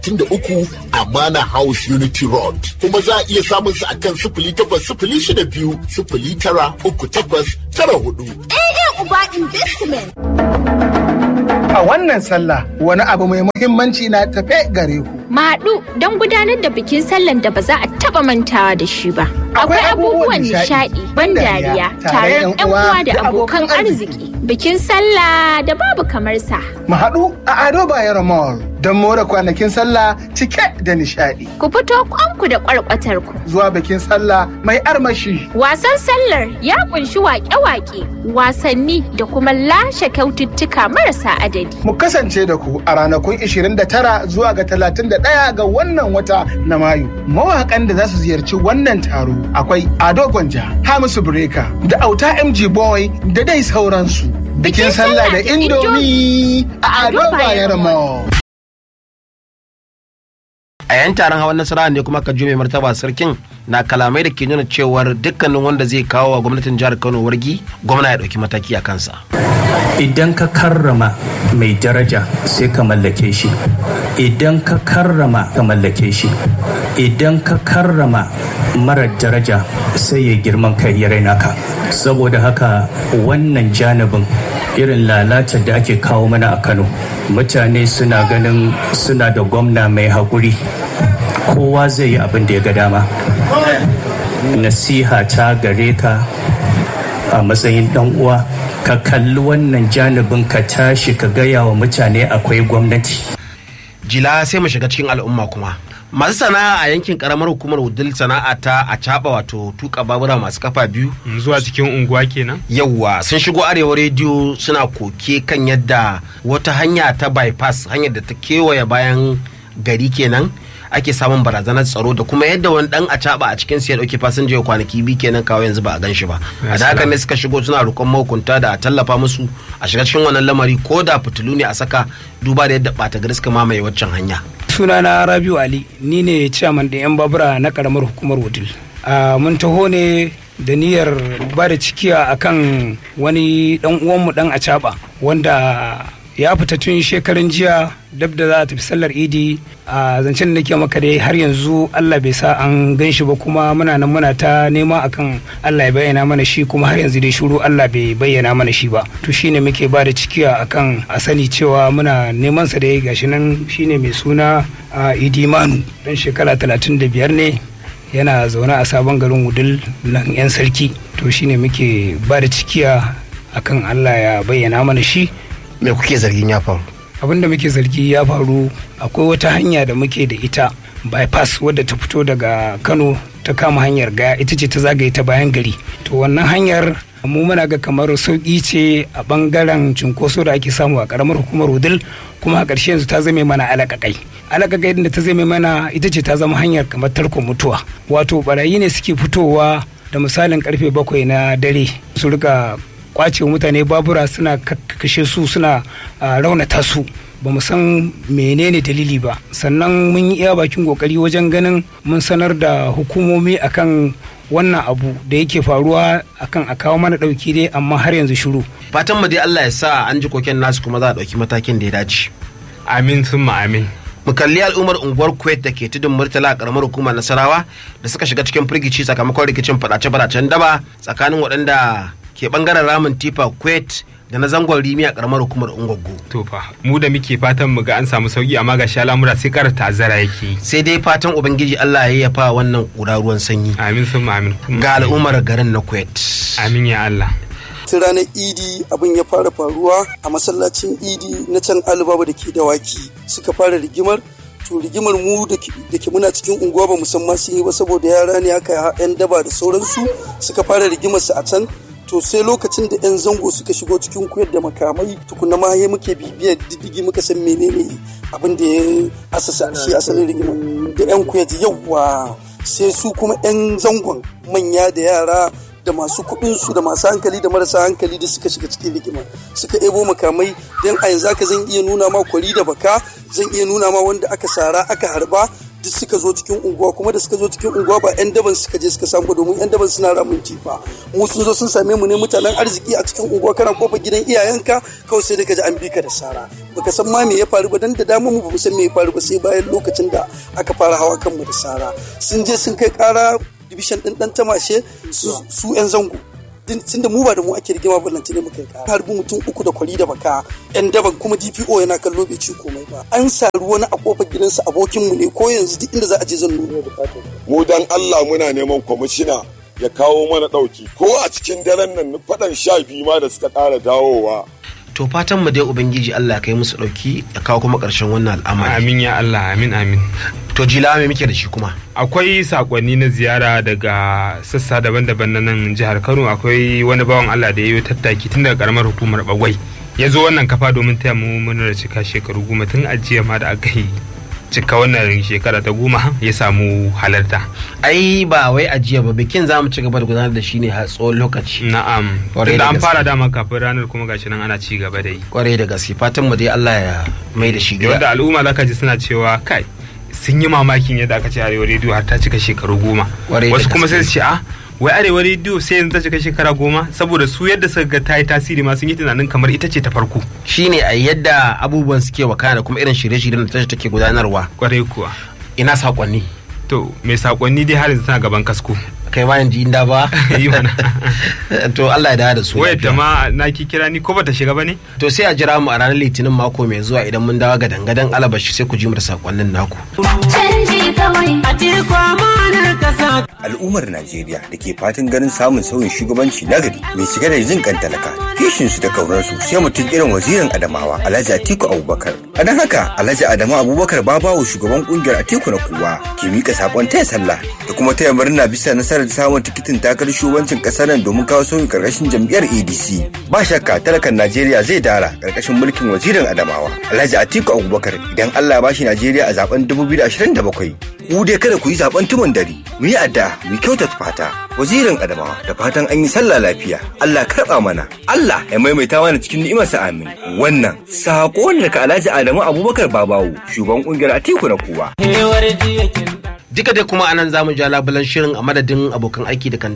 da uku Amana House Unity Road. Kuma za a iya samun su akan sifili takwas sifili shida biyu sifili tara uku takwas tara hudu. AA Uba Investment. A wannan sallah wani abu mai muhimmanci na tafe gare ku. Mahaɗu don gudanar da bikin sallan da ba za a taɓa mantawa da shi ba. Akwai abubuwan nishaɗi, ban dariya, taron 'yan uwa da abokan arziki. Bikin sallah da babu kamar sa. Mu haɗu a Ado Bayero Mall don more kwanakin sallah cike da nishaɗi. Ku fito kwanku da kwarkwatar ku. Zuwa bikin sallah mai armashi. Wasan sallar ya kunshi waƙe-waƙe, wasanni da kuma lashe kyaututtuka marasa adadi. Mu kasance da ku a ranakun 29 zuwa ga 31 ga wannan wata na Mayu. Mawaƙan da za su ziyarci wannan taro akwai Ado Gwanja, Hamisu Breka, da Auta MG Boy da dai sauransu. Bikin sallah da Indomi a Ado Bayero Mall. a yan taron hawan nasara ne kuma ka mai martaba sarkin na kalamai da ke nuna cewar dukkanin wanda zai kawo wa gwamnatin jihar kano wargi gwamna ya ɗauki mataki a kansa idan ka karrama mai daraja sai ka mallake shi idan ka karrama ka mallake shi idan ka karrama mara daraja sai ya girman kai ya raina ka saboda haka wannan janibin irin lalatar da ake kawo mana a kano mutane suna ganin suna da gwamna mai haƙuri kowa zai yi abin da ya ga dama nasiha ta gare ka a matsayin dan uwa ka kalli wannan janibin ka tashi ka gaya wa mutane akwai gwamnati jila sai mu shiga cikin al'umma kuma masu sana'a a yankin karamar hukumar wudil sana'a ta a caba wato tuka babura masu kafa biyu zuwa cikin unguwa kenan yawwa sun shigo arewa rediyo suna koke kan yadda wata hanya ta bypass hanyar da ta kewaye bayan gari kenan ake samun barazanar tsaro da kuma yadda wani dan a a cikin ya dauke fasinja ya kwanaki biyu kenan kawo yanzu ba a gan shi ba a da haka ne suka shigo suna roƙon mahukunta da a tallafa musu a shiga cikin wannan lamari ko da fitilu ne a saka duba da yadda ɓata gari suka mamaye waccan hanya sunana rabiu ali ni ne ciyaman da yan babura na karamar hukumar wudil mun taho ne da niyyar ba da cikiya akan wani dan uwanmu dan acaba wanda ya fita tun shekarun jiya dab da za a tafi sallar idi a zancen da nake maka dai har yanzu Allah bai sa an gan shi ba kuma muna nan muna ta nema akan Allah ya bayyana mana shi kuma har yanzu dai shuru Allah bai bayyana mana shi ba to shine muke ba da cikiya akan a sani cewa muna neman sa dai gashi nan shine mai suna Idi Manu dan shekara 35 ne yana zaune a sabon garin Wudul nan yan sarki to shine muke ba da cikiya akan Allah ya bayyana mana shi me kuke zargin ya faru abin da muke zargi ya faru akwai wata hanya da muke da ita bypass wadda ta fito daga kano ta kama hanyar gaya ita ce ta zagaye ta bayan gari to wannan hanyar mu muna ga kamar sauƙi ce a bangaren cunkoso da ake samu a karamar hukumar wudil kuma a ƙarshe yanzu ta zame mana alaƙaƙai alaƙaƙai da ta zame mana ita ce ta zama hanyar kamar tarkon mutuwa wato barayi ne suke fitowa da misalin karfe bakwai na dare su rika kwace mutane babura suna kashe su suna raunata su ba mu san menene dalili ba sannan mun yi iya bakin kokari wajen ganin mun sanar da hukumomi akan wannan abu da yake faruwa akan a kawo mana dauki dai amma har yanzu shiru fatan mu dai Allah ya sa an ji koken nasu kuma za a dauki matakin da ya dace amin sun amin mu kalli al'ummar unguwar kuwait da ke tudun murtala a karamar hukumar nasarawa da suka shiga cikin firgici sakamakon rikicin fadace-fadacen daba tsakanin waɗanda ke bangaren ramin tifa kuwait da na zangon rimi a karamar hukumar ungwaggo to fa mu da muke fatan mu ga an samu sauki amma ga sha lamura sai kara ta'azzara yake sai dai fatan ubangiji Allah ya yafa wannan kura ruwan sanyi amin sun amin ga al'ummar garin na kuwait amin ya Allah tun ranar idi abin ya fara faruwa a masallacin idi na can alibaba da ke dawaki suka fara rigimar to rigimar mu da ke muna cikin unguwa ba musamman sun yi ba saboda yara ne haka yan daba da sauransu suka fara rigimar su a can to sai lokacin da 'yan zango suka shigo cikin koyar da makamai tukuna ma ya muke bibiyar diddigi muka san menene abin da ya asasa shi asalin rigima da 'yan koyar yawa sai su kuma 'yan zangon manya da yara da masu kuɗinsu da masu hankali da marasa hankali da suka shiga cikin rigima suka ebo makamai don a yanzu haka zan iya nuna ma kwari da baka zan iya nuna ma wanda aka sara aka harba duk suka suka zo cikin unguwa kuma da suka zo cikin unguwa ba 'yan daban suka je suka samu domin 'yan daban suna ramin tifa mu sun zo sun same mu ne mutanen arziki a cikin unguwa kana kofar gidan iyayenka kawai sai da ka ji an bi ka da sara baka san ma me ya faru ba dan da dama mu bamu san me ya faru ba sai bayan lokacin da aka fara hawa kanmu da sara sun je sun kai kara division din dan tamashe su 'yan zango tunda mu ba da mu ake rigima ballanta ne muka yi kara harbi mutum uku da kwari da baka yan daban kuma dpo yana kallo bai ci komai ba an saru wani a kofar gidansa abokin mu ne ko yanzu duk inda za a je zan nuna mu dan Allah muna neman kwamishina ya kawo mana dauki ko a cikin daren nan faɗan sha biyu ma da suka ƙara dawowa to fatan mu dai ubangiji Allah ya kai musu dauki ya kawo kuma karshen wannan al'amari amin ya Allah amin amin to jila me muke da shi kuma akwai sakonni na ziyara daga sassa daban-daban na nan jihar Kano akwai wani bawan Allah da ya yi tattaki tun daga karamar hukumar Bagwai ya zo wannan kafa domin taya mu murnar cika shekaru goma tun ajiya ma da aka yi cika wannan shekara ta goma ya samu halarta. ai ba wai ajiya ba bikin za mu ci gaba da gudanar da shi ne har tsawon lokaci na'am Kwarai tunda da an gaske. fara dama kafin ranar kuma gashi nan ana ci gaba da yi kwarai da gaske fatan mu dai Allah ya mai da shi wanda gida al'umma zaka ji suna cewa kai sun yi mamakin yadda aka ce arewa rediyo har ta cika shekaru goma Kwarai da wasu kuma gaske. sai su ce a wai arewa rediyo sai yanzu ta cika shekara goma saboda su yadda suka ga ta yi tasiri ma sun yi tunanin kamar ita ce ta farko shine a yadda abubuwan suke wakana da kuma irin shirye-shiryen da tashi take gudanarwa kwarai kuwa ina sakonni to mai sakonni dai har yanzu tana gaban kasko kai ma yanzu inda ba yi mana to Allah ya dawo da su wayar lafiya. da ma na ki kira ni ko bata shiga ba ne to sai a jira mu a ranar litinin mako mai zuwa idan mun dawo ga dangadan alabashi sai ku ji mu da sakonnin naku Canji kawai. al'ummar Najeriya da ke fatan ganin samun sauyin shugabanci nagari mai cike da jin kan talaka kishin su da kauransu sai mutum irin wazirin Adamawa Alhaji Atiku Abubakar a don haka Alhaji Adamu Abubakar babawo shugaban kungiyar Atiku na kowa ke mika sakon taya sallah da kuma taya murna bisa nasarar samun tikitin takarar shugabancin kasar nan domin kawo sauyin karkashin jam'iyyar ADC ba shakka talakan Najeriya zai dara karkashin mulkin wazirin Adamawa Alhaji Atiku Abubakar idan Allah ya bashi Najeriya a zaben 2027 ku dai kada ku yi zaben tumun dare mu yi addu'a mu kyautata fata wazirin adamawa da fatan an yi sallah lafiya Allah karba mana Allah ya maimaita mana cikin ni'imarsa amin wannan sako ne daga Alhaji Adamu Abubakar Babawo shugaban kungiyar Atiku na kowa duka dai kuma anan zamu ja labulan shirin a madadin abokan aiki da kan